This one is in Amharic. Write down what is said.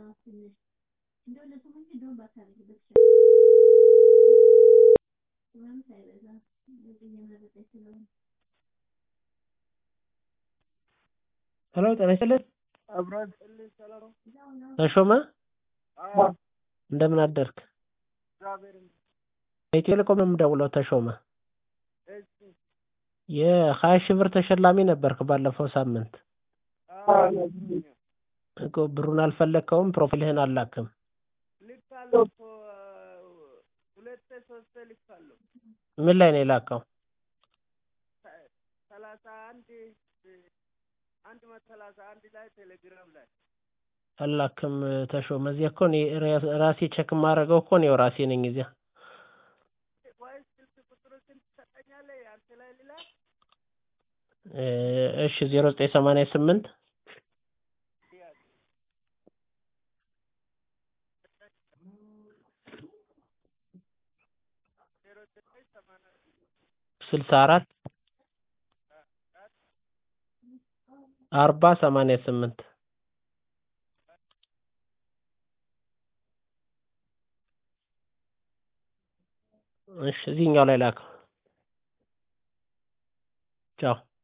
ሄሎ ጤና ይስጥልን አብራት ልኝ ሰላም ተሾመ አዎ እንደምን አደርክ እግዚአብሔር ይመስገን። ከኢትዮ ቴሌኮም ነው የምደውለው ተሾመ እሺ የሀያ ሺህ ብር ተሸላሚ ነበርክ ባለፈው ሳምንት አዎ ነግሮኛል። እኮ ብሩን አልፈለግከውም ፕሮፋይልህን አልላክም ልካለሁ እኮ ሁለቴ ሶስቴ ልካለሁ። ምን ላይ ነው የላከው ሰላሳ አንድ አንድ መቶ ሰላሳ አንድ ላይ ቴሌግራም ላይ አላክም ተሾመ እዚያ እኮ እኔ ራሴ ቼክ የማደርገው እኮ እኔው ራሴ ነኝ እዚያ ወይስ ስልክ ቁጥሮችን ትሰጠኛለህ? አንተ ላይ ልላክ? እሺ ዜሮ ዘጠኝ ሰማንያ ስምንት ዜሮ ዘጠኝ ሰማንያ ስልሳ አራት አርባ ሰማንያ ስምንት እሺ እዚህኛው ላይ ላከው ቻው